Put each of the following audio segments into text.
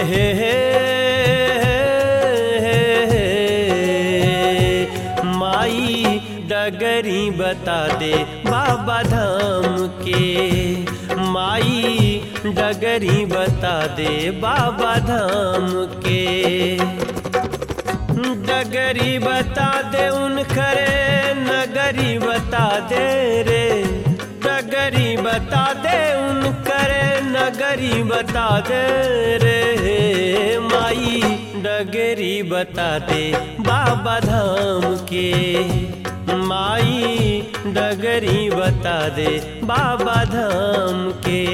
हे हे माई डगरी बता दे बाबा धाम के माई डगरी बता दे बाबा धाम के डगरी बता दे उन खरे नगरी बता दे रे डगरी बता दे उन करे नगरी बता दे रे माई डगरी बता दे बाबा धाम के माई डगरी बता दे बाबा धाम के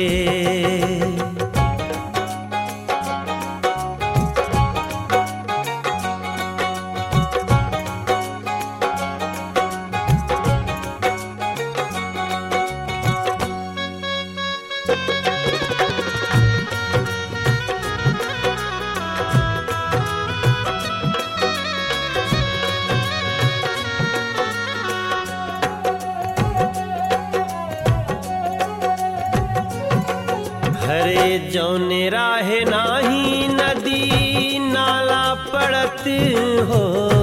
हरे जौने राहे नाही नदी नाला पड़त हो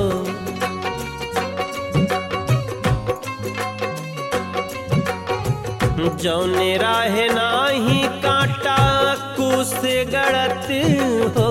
जौने राहे नाही कांटा कुस गड़त हो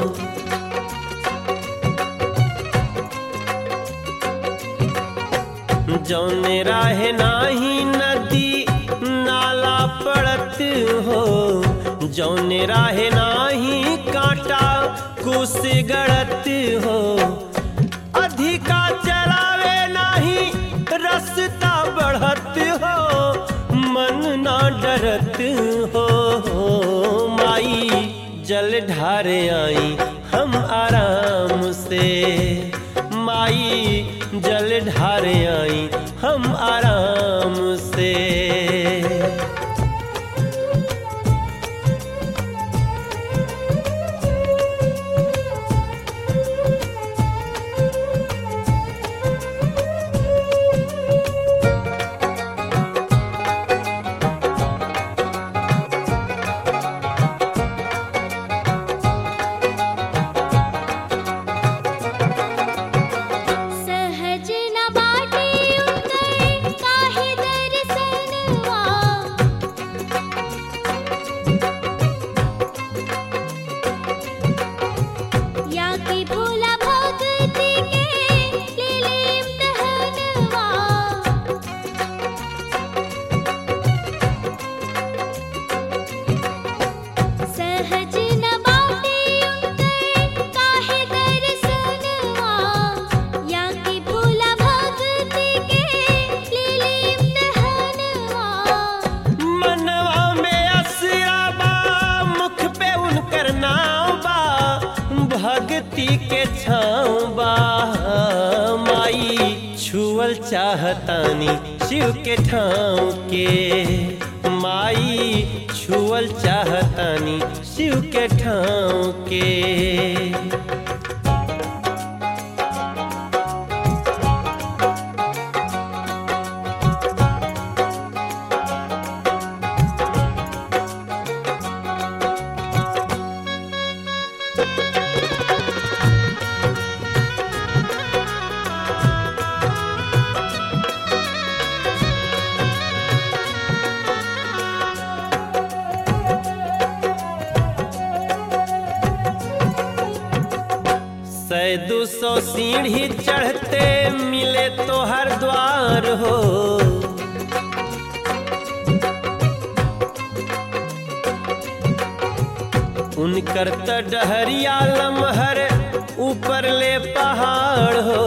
जौने राहे नाही नदी नाला पड़त हो जौने राहे नाही कांटा कुस गड़त हो अधिका चलावे नाही रस्ता बढ़त हो मन ना डरत हो माई जल ढारे आई हम आराम से माई जल ढारे आई हम आराम से सहज न बाटे उतर काहे दर्शनवा या कि भोला भक्ति के लीले इम्तहनवा सहज न बाटे उतर काहे दर्शनवा या कि भोला भक्ति के लीले इम्तहनवा मनवा में असरा बा मुख पे उनकर नाव बा भक्ति के छाँव बा माई छुअल चाहतानी शिव के ठाव के माई छुअल चाहतानी शिव के ठाव के सै दू सौ सीढ़ी चढ़ते मिले तो हर द्वार हो उनकर त डहरिया लमहर ऊपर ले पहाड़ हो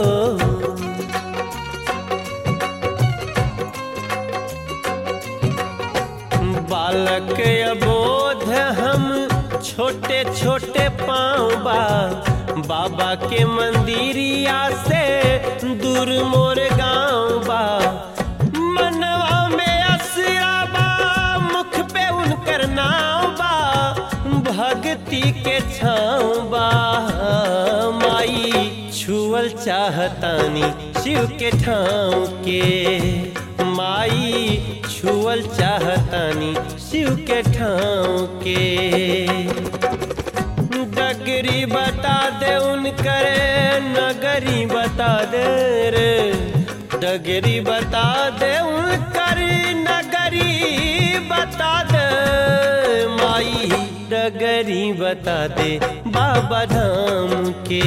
बालक अबोध हम छोटे छोटे पाँव बा बाबा के मंदिरिया से दूर मोर गाँव बा मनवा में असरा बा मुख पे उनकर नाव बा भक्ति के छाँव बा माई छुअल चाहतानी शिव के ठाव के माई छुअल चाहतानी शिव के ठाव के डगरी बता दे उनकर नगरी बता दे रे डगरी बता दे उनकर नगरी बता दे माई डगरी बता दे बाबा धाम के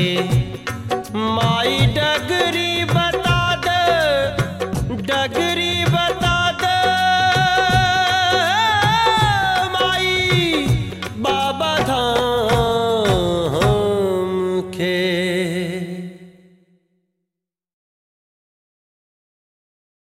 माई डगरी बता दे डगरी बता